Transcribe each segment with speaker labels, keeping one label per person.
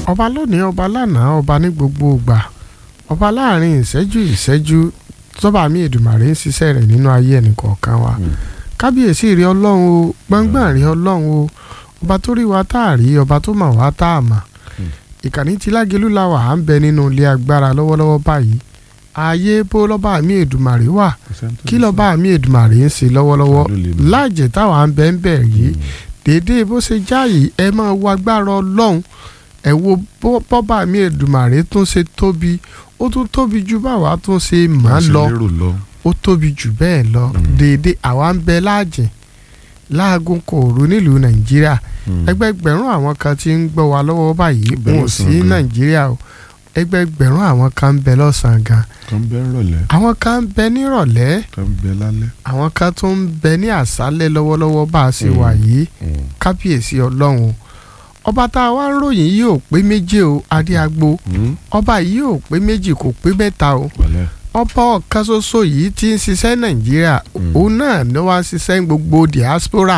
Speaker 1: ọba lónìí ọba lánàá ọba ní gbogbo ìgbà ọba láàrin ìṣẹ́jú ìṣẹ́jú tọ́ba mi èdùmàrè ń ṣiṣẹ́ rẹ̀ nínú ayé ẹnìkọ̀ọ̀kan wa kábíyèsí rí ọlọ́run o gbọ̀ngbọ̀n rí ọlọ́run o ọba tó rí wa tá a rí ọba tó mọ̀ wá tá a mọ̀ ìkànnì tí lágelú la wà á ń bẹ nínú ilé agbára lọ́wọ́lọ́wọ́ báyìí ààyè bó lọ́ba mi èdùmàrè wà kí lọ́ba mi èdùmàrè ń ṣe lọ́wọ́lọ́wọ́ láàjẹ̀ táwa ń bẹ ń bẹ̀ yìí déédéé bó ṣe jáàyè ẹ máa wo agbára ọlọ́run ẹ wo bọ́ba mi èdùmàrè tún ṣe tóbi ó tún tóbi ju báwa tún ṣe mọ̀ ọ́ lọ ó tóbi jù bẹ́ẹ̀ lọ déédéé àwa ń bẹ láàjẹ̀ láago kòòrò nílùú nàìjíríà ẹgbẹgbẹ̀rún àwọn kan tí ń gbọ́ wa lọ́wọ́ báyìí wọn ò sí nàìjíríà o ẹgbẹgbẹ̀rún àwọn kan ń bẹ lọ́sàn-án gan
Speaker 2: kan bẹ nírọ̀lẹ́
Speaker 1: àwọn kan ń bẹ nírọ̀lẹ́
Speaker 2: kan bẹ lálẹ́
Speaker 1: àwọn kan tó ń bẹ ní àṣálẹ́ lọ́wọ́lọ́wọ́ bá a ṣe wà yìí kábíyèsí ọlọ́run ọba tá a wá ń ròyìn yìí ò pé méjì o adéagbo ọba yìí ò pé méjì kò pé mẹ́ta o ọba ọ̀kan ṣoṣo yìí ti ń ṣiṣẹ́ nàìjíríà òun náà ni wọ́n ń ṣiṣẹ́ gbogbo diaspora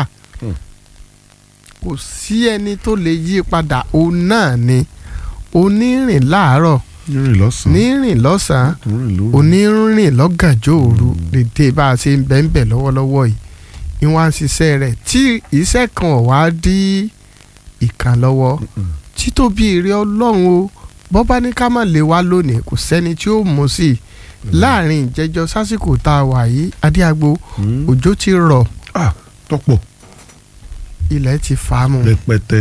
Speaker 1: kò sí ẹni tó lè yí padà òun náà ni onírìn láàárọ̀
Speaker 2: nírìn lọ́sàn-án
Speaker 1: nírìn lọ́sàn-án
Speaker 2: nírìn lóru
Speaker 1: onírìn lọ́gànjọ́ òru dédé bá a ṣe ń bẹ́ ń bẹ̀ lọ́wọ́lọ́wọ́ yìí ni wọ́n á ń ṣiṣẹ́ rẹ̀ tí iṣẹ́ kan ò wá dí ìkan lọ́wọ́ títóbi èrè ọlọ́run o bọ́bá ní ká má lè wá lónìí kò sẹ́ni tí ó mú sí i láàrin ìjẹjọ sásìkò tá a wà yìí adéagbo òjò ti rọ̀
Speaker 2: ah tọ́pọ̀
Speaker 1: ilẹ̀ ti fà á mu
Speaker 2: rẹpẹtẹ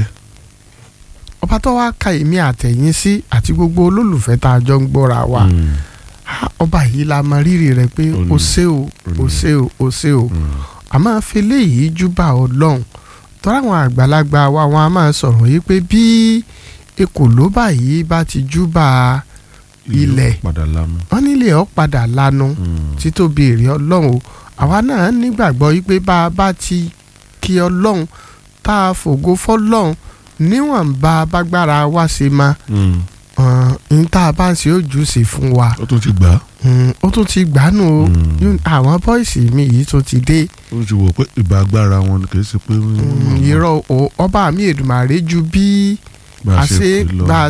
Speaker 1: ọba tó wá ka èmi àtẹ̀yìn sí àti gbogbo olólùfẹ́ tá a jọ ń gbọ́ra wa Ah, ọba yìí la mọ rírì rẹ̀ pé
Speaker 2: Ó ní.
Speaker 1: o ṣé o o ṣé o o ṣé o a máa fi léyìí júbà ọlọ́run tọ́ra àwọn àgbàlagbà wa wọn a máa sọ̀rọ̀ yìí pé bí ekòló báyìí bá ti júbà Ilẹ̀.
Speaker 2: yóò padà lámú
Speaker 1: wọn nílé ọ padà lanu títóbi èrè ọlọ́run o àwa náà nígbàgbọ́ yìí pé bá a bá ti kí ọlọ́run tá a fògo fọlọ́run níwọ̀nba bágbára wa ṣe máa n tá a bá ń ṣe ojú sí fún wa
Speaker 2: ó tún ti gbà á
Speaker 1: Mm, ó tún ti gbánú o
Speaker 2: Mm.
Speaker 1: Yún- àwọn bọ́ìsì mi yìí tó ti dé
Speaker 2: ó ti wò pé ìbá agbára wọn ni kì í ṣe pé
Speaker 1: Mm, irọ́ o ọba mi Èdùmàrè ju bí
Speaker 2: bá
Speaker 1: a
Speaker 2: a
Speaker 1: ṣe
Speaker 2: ṣe pè lọ
Speaker 1: bá a